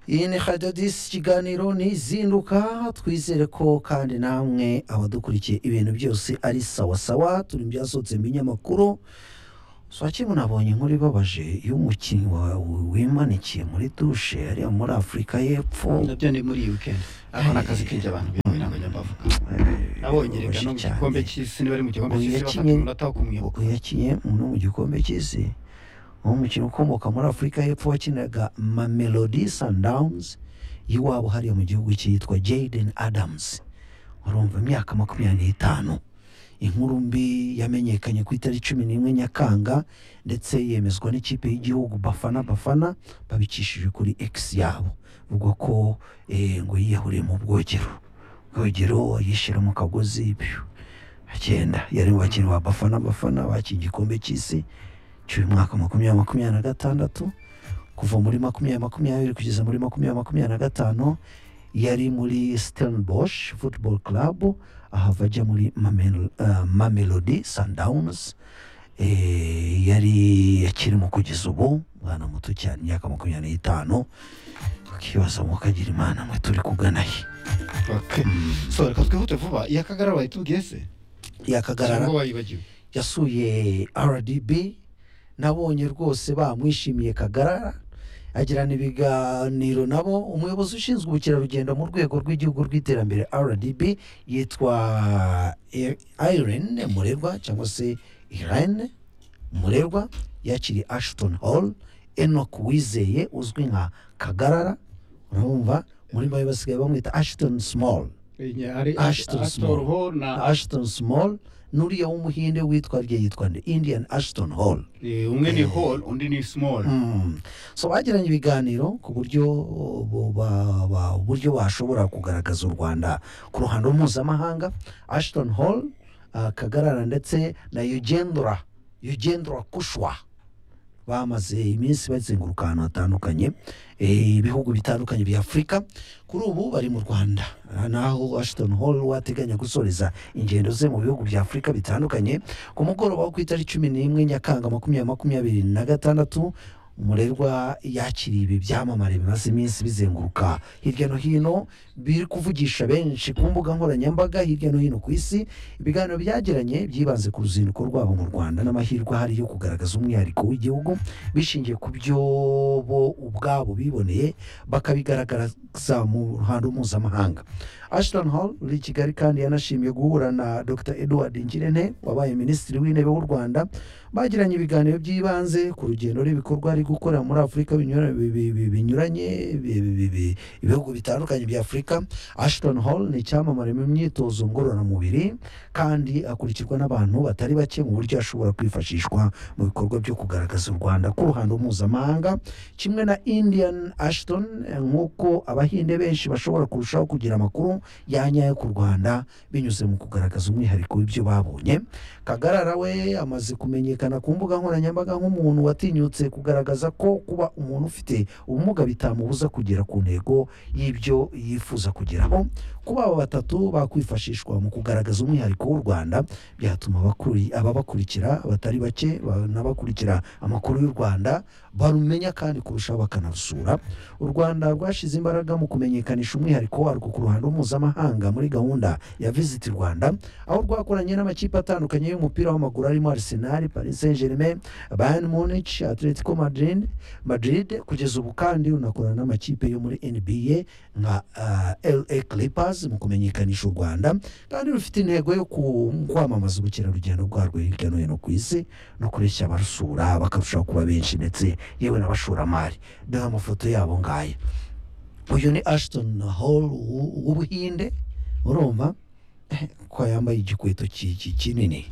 iyi ni hadadisi ikiganiro ntizinduka twizere ko kandi namwe abadukurikiye ibintu byose ari sawasawa turi mu byasohotse mu binyamakuru swakimwe nabonye inkuru ibabaje y'umukinnyi wawe wimanikiye muri dushe ariya muri afurika y'epfo nabyo ni muri iyi weekend aho ni akazi k'ibyo abantu bihuye ntabwo njya mbavuga nabonye reka no mu gikombe cy'isi niba ari mu gikombe cy'isi bafata umunota wo kumwibuka yakinnye no mu gikombe cy'isi umukino ukomoka muri afurika y'epfo wakinaga mamelodi sundowns y'iwabo hariya mu gihugu cyitwa jaden adams urumva imyaka makumyabiri n'itanu inkuru mbi yamenyekanye ku itariki cumi n'imwe nyakanga ndetse yemezwa n'ikipe y'igihugu bafana bafana babicishije kuri x yabo ubwo ko eh, ngo yiyahuriye mu bwogero ubwogero yishyira mu kagozi ibyo agenda yari mu bakinnyi ba bafana bafana bakiye igikombe cy'isi cy'uyu mwaka makumyabiri makumyabiri na gatandatu kuva muri makumyabiri makumyabiri kugeza muri makumyabiri makumyabiri na gatanu yari muri Stellenbosch Football Club ahava ajya muri Mamel- eh, Mamelodi Sundowns Eh, yari akirimo kugeza ubu mwana muto cyane imyaka makumyabiri n'itanu ukibaza mukagira imana mwe turi kugana he Okay. so reka twihute vuba iya kagara bayitubwiye se yakagarara cyangwa wayibagiwe yasuye rdb nabonye rwose bamwishimiye kagarara agirana ibiganiro nabo umuyobozi ushinzwe ubukerarugendo mu rwego rw'igihugu rw'iterambere rdb yitwa irene murerwa cyangwa se irene murerwa yakiriye ashton hall enoch wizeye uzwi nka kagarara urumva muri bayo basigaye bamwita ashton small hari Ashton Small. ashitoruho na ashton small n'uriya w'umuhinde witwa rye yitwa nde? indian ashton hall Eh, umwe ni hall undi ni small Mm. so bagiranye ibiganiro ku buryo bu- ba- ba- uburyo bashobora kugaragaza u rwanda ku ruhando mpuzamahanga ashton hall ah, kagarara ndetse na eugendra eugendra kushwa bamaze iminsi bazenguruka ahantu hatandukanye eh, ibihugu bitandukanye bya afurika kuri ubu bari mu rwanda Ah, naho ashton hall wateganya gusoreza ingendo ze mu bihugu bya afurika bitandukanye ku mugoroba wo ku itariki cumi n'imwe nyakanga makumyabiri makumyabiri na gatandatu umurerwa yakiriye ibi byamamare bimaze iminsi bizenguruka hirya no hino biri kuvugisha benshi ku mbuga nkoranyambaga hirya no hino ku isi ibiganiro byagiranye byibanze ku ruzinduko rwabo mu rwanda n'amahirwe ahari yo kugaragaza umwihariko w'igihugu bishingiye ku byo bo ubwabo biboneye bakabigaragaza mu ruhando mpuzamahanga ashton hall uri i kigali kandi yanashimiye guhura na dr edward ngirente wabaye minisitiri w'intebe w'u rwanda bagiranye ibiganiro by'ibanze ku rugendo n'ibikorwa ari gukorera muri afurika binyura- bi- bi- bi- binyuranye bi- bi- bi- bi- ibihugu bitandukanye bya afurika ashton hall ni icyamamare mu myitozo ngororamubiri kandi akurikirwa n'abantu batari bake mu buryo ashobora kwifashishwa mu bikorwa byo kugaragaza u rwanda ku ruhando mpuzamahanga kimwe na indian ashton eh, nk'uko abahinde benshi bashobora kurushaho kugira amakuru yanyayo ku rwanda binyuze mu kugaragaza umwihariko w'ibyo babonye kagarara we amaze kumenyekana ku mbuga nkoranyambaga nk'umuntu watinyutse kugaragaza ko kuba umuntu ufite ubumuga bitamubuza kugera ku ntego y'ibyo yifuza kugeraho kuba aba batatu bakwifashishwa mu kugaragaza umwihariko w'u rwanda byatuma abakuri- ababakurikira batari bake banabakurikira amakuru y'u rwanda barumenya kandi kurushaho bakanarusura u rwanda rwashyize imbaraga mu kumenyekanisha umwihariko warwo ku ruhando mpuzamahanga muri gahunda ya visit rwanda aho rwakoranye n'amakipe atandukanye y'umupira w'amaguru arimo arsenal paris saint germain bayern munich atletico madrid madrid kugeza ubu kandi runakorana n'amakipe yo muri nba nka ah, la clippers mu kumenyekanisha u rwanda kandi rufite intego yo ku- kwamamaza ubukerarugendo bwarwo hirya no hino ku isi no kureshya abarusura bakarushaho kuba benshi ndetse yewe n'abashoramari dore amafoto yabo ngaya uyu ni ashton hall w'u- w'ubuhinde urumva Eh, ko yambaye igikweto ki- ki- kinini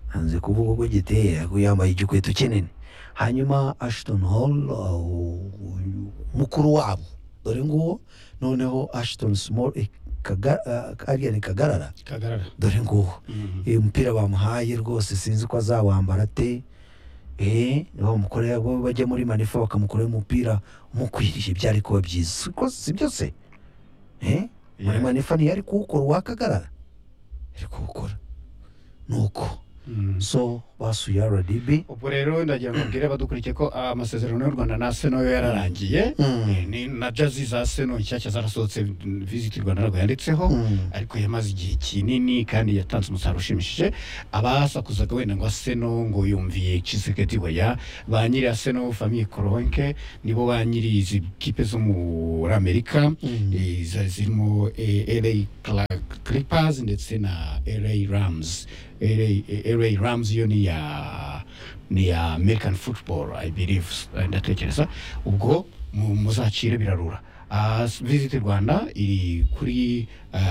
hanze kuvuga uko giteye ariko yambaye igikweto kinini hanyuma ashton hall uh, u- u- mukuru wabo dore nguwo noneho ashton small eh, Kaga- ah, ariya ni kagarara kagarara dore nguwo Mhm. uyu mupira bamuhaye rwose sinzi ko azawambara ate eh bamukorera bo bajya muri manifa bakamukorera umupira umukwiriye byari kuba byiza siko si byose eh muri Yeah. manifa ntiyari kuwukora uwakagarara yari kuwukora nuko Mhm. so basuye rdb ubwo rero ndagira ngo mbwire abadukurikiye ko amasezerano y'u rwanda na seno yo yararangiye ni na jazi za seno nshyashya zarasohotse visiti rwanda ntabwo yanditseho ariko yamaze igihe kinini kandi yatanze umusaruro ushimishije abasakuzaga wenda ngo seno ngo yumviye kisekedi weya ba nyiri seno famiye koronke nibo ba nyiri izi kipe zo muri amerika zirimo la clippers ndetse na la rams LA Rams yo ni ya ni ya American football I believe ndatekereza ubwo muzacire birarura visit Rwanda iri kuri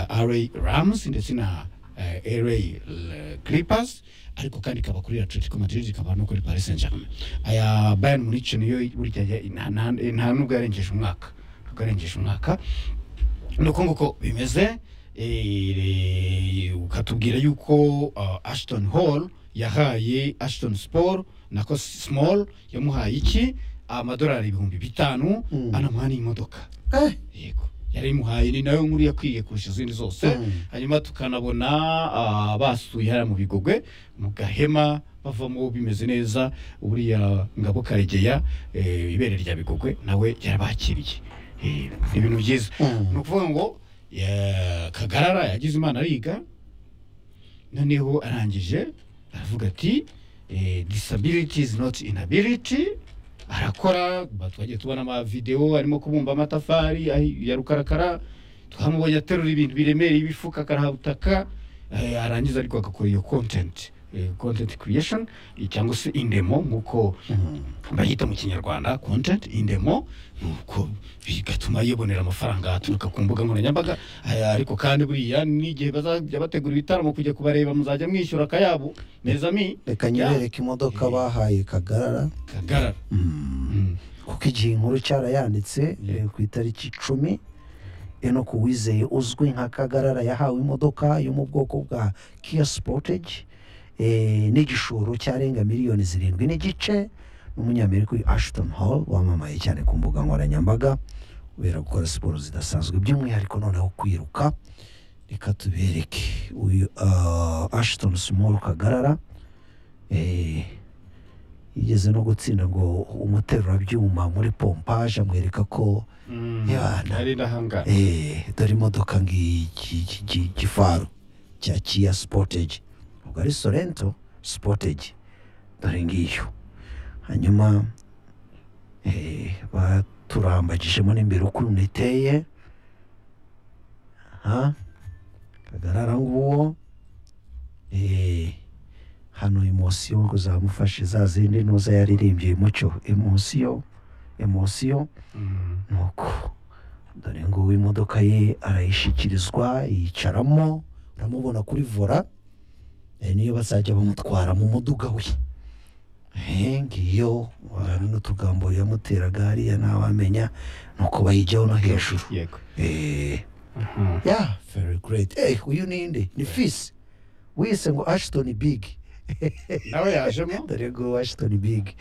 RA Rams ndetse na LA Clippers ariko kandi ikaba kuri Atletico Madrid ikaba no kuri Paris Saint-Germain aya Bayern Munich niyo burya nta nubwo yarengeje umwaka yarengeje umwaka nuko nguko bimeze ukatubwira yuko ashitoni hall yahaye ashitoni siporo nako simoro yamuhaye iki amadolari ibihumbi bitanu anamuha n'imodoka yego yarimuhaye ni nayo nkuru yakwiye kurusha izindi zose hanyuma tukanabona basuye hariya mu bigogwe mu gahema bavamo bimeze neza buriya ngabo karegeya ibere rya bigogwe nawe yarabakiriye ibintu byiza ni ukuvuga ngo kagarara yagize imana ariga noneho arangije aravuga ati disabiriti izi noti inabiriti arakora twagiye tubona amavidewo arimo kubumba amatafari ya rukarakara twamubonye aterura ibintu biremereye ibifuka akarahabutaka arangiza ariko agakora iyo kontenti kontenti kiriyesheni cyangwa se indemo nk'uko bayita mu kinyarwanda kontenti indemo nuko bigatuma yibonera amafaranga aturuka ku mbuga nkoranyambaga ariko kandi buriya n'igihe bazajya bategura ibitaramo kujya kubareba muzajya mwishyura akayabo mezami reka nyerereke imodoka bahaye kagarara kagarara kuko igihe inkuru cyarayanditse ku itariki icumi eno ku wizeye uzwi nka kagarara yahawe imodoka yo mu bwoko bwa kiya sipoteji n'igishoro cyarenga miliyoni zirindwi n'igice n'umunyamerika uyu ashitoni hall wamamaye cyane ku mbuga nkoranyambaga kubera gukora siporo zidasanzwe by'umwihariko noneho kwiruka reka tubereke uyu ashitoni simoro kagarara yigeze no gutsinda ngo umuterurabyuma muri pompaje amwereka ko dore imodoka nk'igifaro cya kiya sipoteji ntabwo ari sorento sipotegi dore ngiyo hanyuma baturambagijemo n'imbere ukuntu iteye kagarara nguwo hano emosiyo ngo zamufashe za zindi ntuza yaririmbye mucyo emosiyo emosiyo nuko dore nguwo imodoka ye arayishyikirizwa yicaramo uramubona kuri vora niyo bazajya bamutwara mu muduga we ngiyo n'utugambo yamuteraga hariya ntawamenya ni uko bayijyaho no hejuru ya very great uyu ni inde ni fisi wise ngo ashitoni bigi nawe yajemo dore ngo ashitoni bigi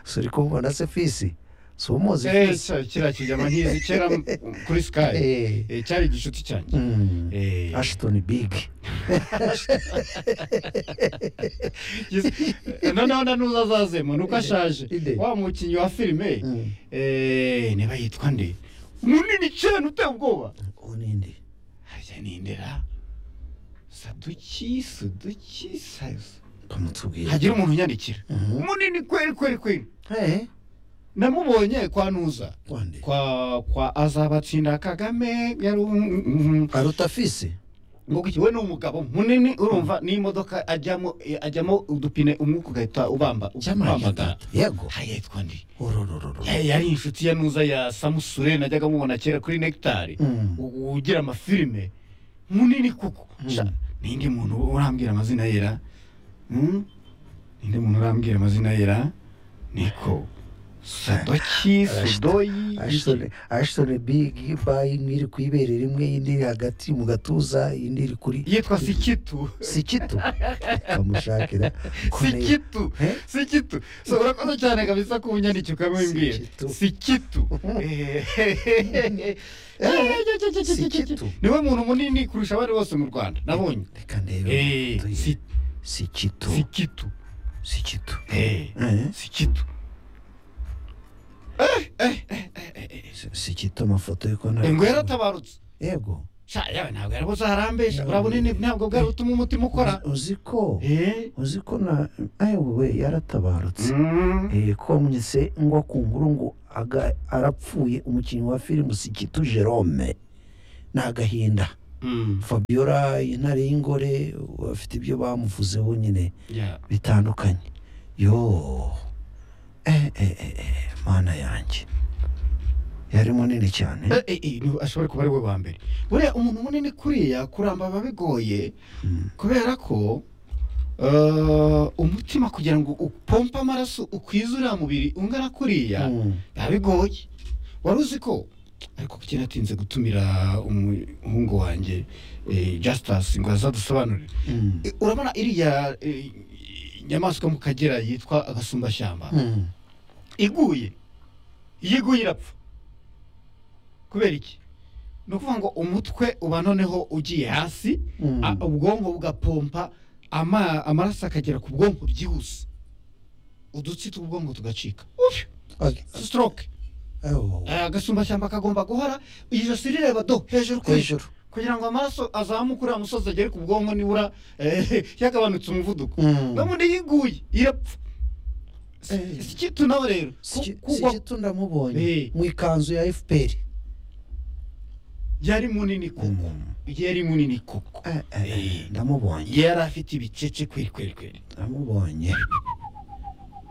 suri kumubona se fisi si umuzi kiriya kijyama nkizi kera kuri sikayi cyari igishuti cyanjye ashitoni bigi noneho na nuza azazemo ni uko ashaje wa mukinnyi wa filime niba yitwa nde munini cyane uteye ubwoba uninde harya nindera saduki saduki kamutubwira hagira umuntu unyandikira munini kweri kweri kweri namubonye kwa nuza kwa kwa azabatsinda kagame yari aruta fisi ngo we ni umugabo munini urumva n'imodoka ajyamo ajyamo udupine umwuka ugahita ubamba ubambagara yego hayitwa ndi yari inshuti ya nuza ya samusure najyaga mubona kera kuri nekitari ugira amafilime munini kuko nindi muntu urambwira amazina yera nindi muntu urambwira amazina yera niko sudoki sudoyi ashitoni bigi bayi imwe iri ku ibere rimwe indi iri hagati mu gatuza indi iri kuri yitwa sikitu sikitu bamushakira sikitu sikitu urakoze cyane kabisa ko ubunyandiki ukabimbwira sikitu sikitu niwe muntu munini kurusha abari bose mu rwanda nabonye reka ndebe sikitu sikitu si gito Eh, Eh. si gito Eh, eh, eh, eh, eh, eh. Si- si gito amafoto y'uko nari ngo yaratabarutse yego sha yawe ntabwo yarabuze aharambesha Yeah. urabona ni- ntabwo bwari butuma umutima ukora Uzi- uzi ko Eh. uzi ko na ayewe yaratabarutse Mm. Eh, komye se ngo ku nkuru ngo aga- arapfuye umukinnyi wa filime sikitu jerome ni agahinda Mm. fabiola intare y'ingore bafite ibyo bamuvuzeho nyine Yeah. bitandukanye yo eh, eh, eh, eh, mana yanjye yari munini cyane Eh, eh, eh, ni- ashobora kuba ari we wa mbere buriya umuntu munini kuriya kuramba biba bigoye Mm. kubera ko eh, umutima kugira ngo upompe amaraso ukwize uriya mubiri ungana kuriya Mm. biba bigoye wari uzi ko ariko kuki natinze gutumira umuhungu wanjye eh, Justus ngo azadusobanurire Mm. Eh, urabona iriya eh, inyamaswa mu kagera yitwa agasumbashyamba Mm. iguye iyo iguye irapfa kubera iki ni ukuvuga ngo umutwe uba noneho ugiye hasi Mm. a- ubwonko bugapompa ama- amaraso akagera ku bwonko byihuse udutsi tw'ubwonko tugacika Ufyu, Okay. stroke Oh. Eh, agasumbashyamba kagomba guhora ijosi rireba do hejuru ku hejuru hejuru kugira ngo amaraso azamuke uriya musozi agere ku bwonko nibura eh, yagabanutse umuvuduko Mm. n'ubundi yiguye irapfa Eh. si ikitu nawe rero Si- ku- si kugwa gito ndamubonye Eh. mu ikanzu ya fpr yari munini koko yari munini koko Eh, eh, Eh. ndamubonye yari afite ibicece kweri kweri kweri ndamubonye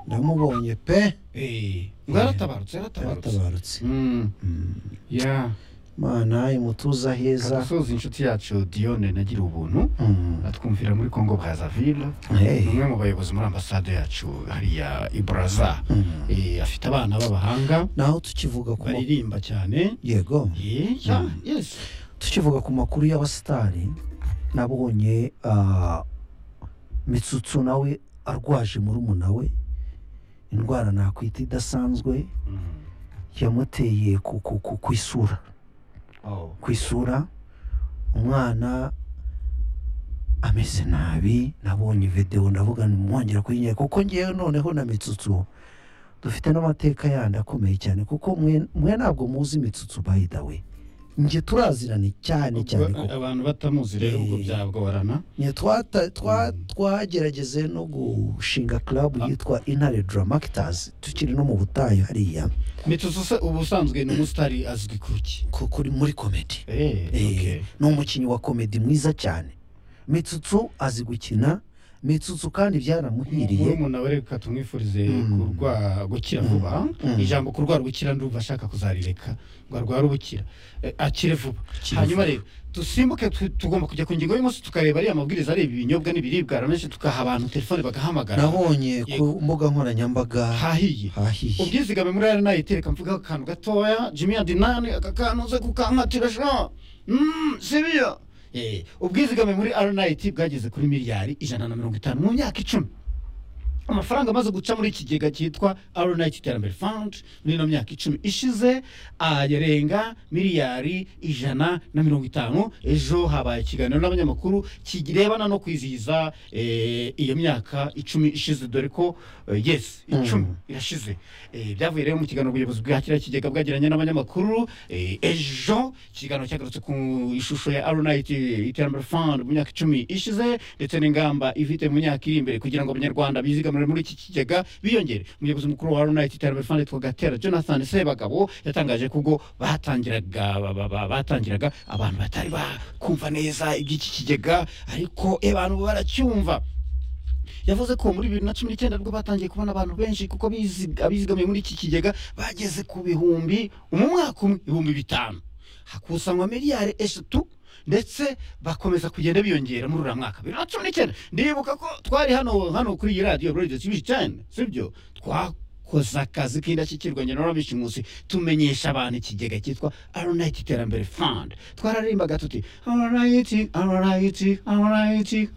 ndamubonye pe Eh, ngo yaratabarutse yaratabarutse yaratabarutse Mm, Mm. yeah. mana imutuza heza agasoza inshuti yacu dione nagira ubuntu Mm. atwumvira muri congo brazaville Hey. ni umwe mu bayobozi muri ambasade yacu hariya i braza Mm. Eh, afite abana b'abahanga naho tukivuga ku ma- baririmba cyane yego Eh, yeah, Mm. yes. tukivuga ku makuru y'abasitari nabonye ah, mitsutsu nawe arwaje murumuna we indwara nakwita idasanzwe Mm. yamuteye ku- ku- ku- ku isura Oh. ku isura umwana ameze nabi nabonye videwo ndavuga mwongera kuyinyere kuko ngewe noneho na mitsutsu dufite n'amateka yandi akomeye cyane kuko mwe mwe ntabwo muzi mitsutsu bayidawe nge turazirane cyane cyane Ubwo, kuko abantu batamuzi rero ubwo Eh. byagorana nge twata- twa- twagerageze no gushinga club yitwa intare dramakitasi tukiri no mu butayu hariya mituzo se ubusanzwe ni umusitari azwi ku ki ku- kuri muri komedi Eh, okay. Eh, ni umukinnyi wa komedi mwiza cyane mitsutsu azi gukina mitsutsu kandi byaramuhiriye murumuna we reka tumwifurize Mm. kurwa gukira Mm. vuba Mm. ijambo kurwara ubukira ndumva ashaka kuzarireka ngo arware ubukira Eh, akire vuba hanyuma rero dusimbuke tu- tugomba kujya ku ngingo y'umunsi tukareba ariya mabwiriza areba ibinyobwa n'ibiribwa aramenshi tugaha abantu telefone bagahamagara nabonye ku mbuga nkoranyambaga hahiye hahiye ubwizigame muri ari nayo itereka mvugaho akantu gatoya jimmy adinani aka kantu uze kukankatira sha Mm, sibiya Eh, ubwizigame muri rnit bwageze kuri miliyari ijana na mirongo itanu mu myaka icumi amafaranga amaze guca muri ikigega cyitwa rnit iterambere fund muri ino myaka icumi ishize ayarenga miliyari ijana na mirongo itanu ejo habaye ikiganiro n'abanyamakuru kirebana no kwizihiza eh, iyo myaka icumi ishize dore ko eh, yes icumi Mm. irashize Eh, byavuye rero mu kiganiro ubuyobozi bwa kiriya kigega bwagiranye n'abanyamakuru eh, ejo ikiganiro cyagarutse ku ishusho ya rnit iterambere fund mu myaka icumi ishize ndetse n'ingamba ifite mu myaka iri imbere kugira ngo abanyarwanda bizigamire muri iki kigega biyongere umuyobozi mukuru wa rnit iterambere fund yitwa gatera jonathan sebagabo yatangaje ko ubwo batangiraga ba- ba- ba- batangiraga abantu batari bakumva neza iby'iki kigega ariko eh, abantu baracyumva yavuze ko muri bibiri na cumi n'icyenda bwo batangiye kubona abantu benshi kuko bizi- abizigamiye muri iki kigega bageze ku bihumbi mu mwaka umwe ibihumbi bitanu hakusanywa miliyari eshatu ndetse bakomeza kugenda biyongera muri uriya mwaka bibiri na cumi n'icyenda ndibuka ko twari hano hano kuri iyi radiyo buride tivi cyane sibyo twakoze akazi k'indashyikirwa njye na ramishi munsi tumenyesha abantu ikigega cyitwa aronayiti iterambere fund twararimbaga tuti aronayiti aronayiti aronayiti